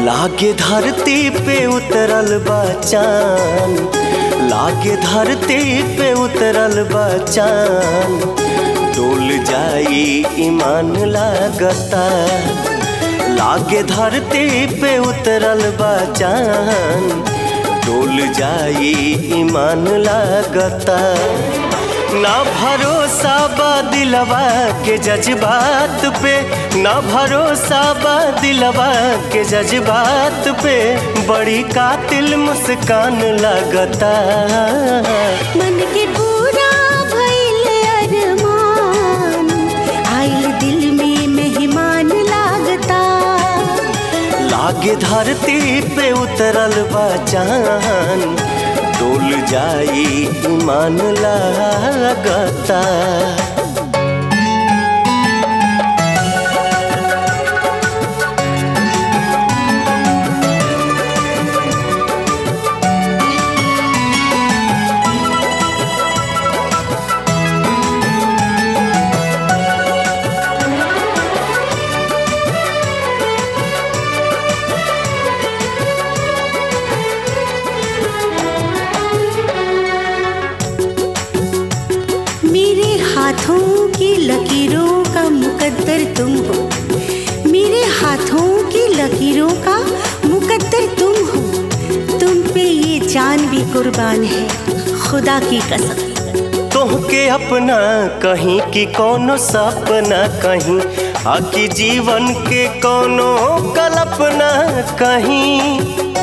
लागे धरती पे उतरल बचान लागे धरती पे उतरल बचान डोल जाई ईमान लागता लागे धरती पे उतरल बचान डोल जाई ईमान लागता ना भरोसा बा दिलवा के जज्बात पे ना भरोसा बा दिलवा के जज्बात पे बड़ी कातिल मुस्कान लगता मन के पूरा भइल अरमान आइल दिल में मेहमान लागता लागे धरती पे उतरल बचान डोल जाई ईमान लागता मेरे हाथों की लकीरों का मुकद्दर तुम हो मेरे हाथों की लकीरों का मुकद्दर तुम हो तुम पे ये जान भी कुर्बान है खुदा की कसम तोहके अपना कहीं कि कोनो सपना कहीं आकी जीवन के कोनो कल्पना कहीं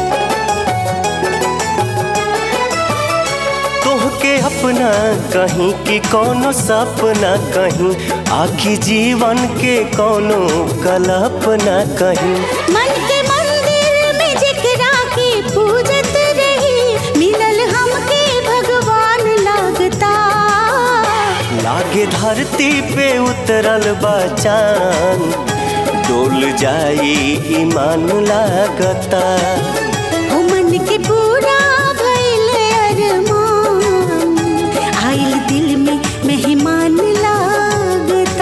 तोहके अपना कहीं कि कोनो सपना कहीं आखी जीवन के कोनो कल्पना कहीं मन के मंदिर में जिकरा के पूजत रही मिलल हमके भगवान लागता लागे धरती पे उतरल बचान डोल जाई ईमान लागता ओ मन के पूरा भइल अरमान आइल दिल में मेहमान लागता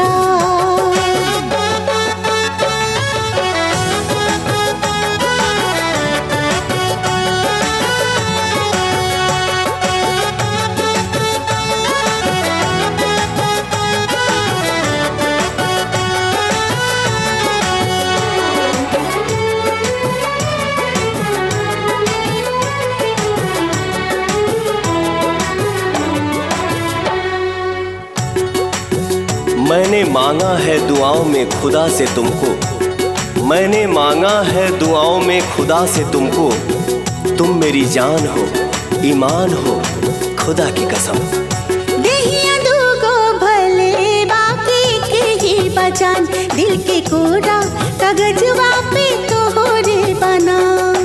मैंने मांगा है दुआओं में खुदा से तुमको मैंने मांगा है दुआओं में खुदा से तुमको तुम मेरी जान हो ईमान हो खुदा की कसम देहिया दूगो भले बाकी के ही बचान दिल के कोरा कागजवा पे तोहरे बना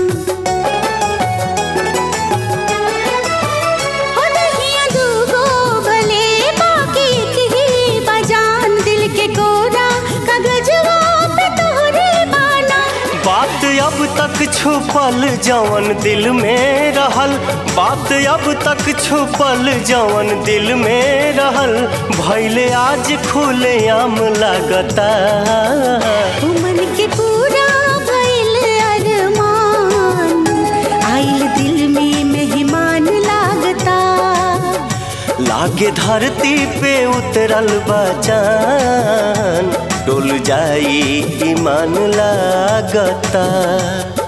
हो देहिया दूगो भले बाकी के ही बचान दिल के कोरा कागजवा पे तोहरे बना बात अब तक छुपल जवन दिल में रहल बात अब तक छुपल जवन दिल में रहल भैले आज खुले आम लगता ओ मन के पूरा भइल अरमान आइल दिल में मेहमान लागता लागे धरती पे उतरल बचान डोल जाई ईमान लागता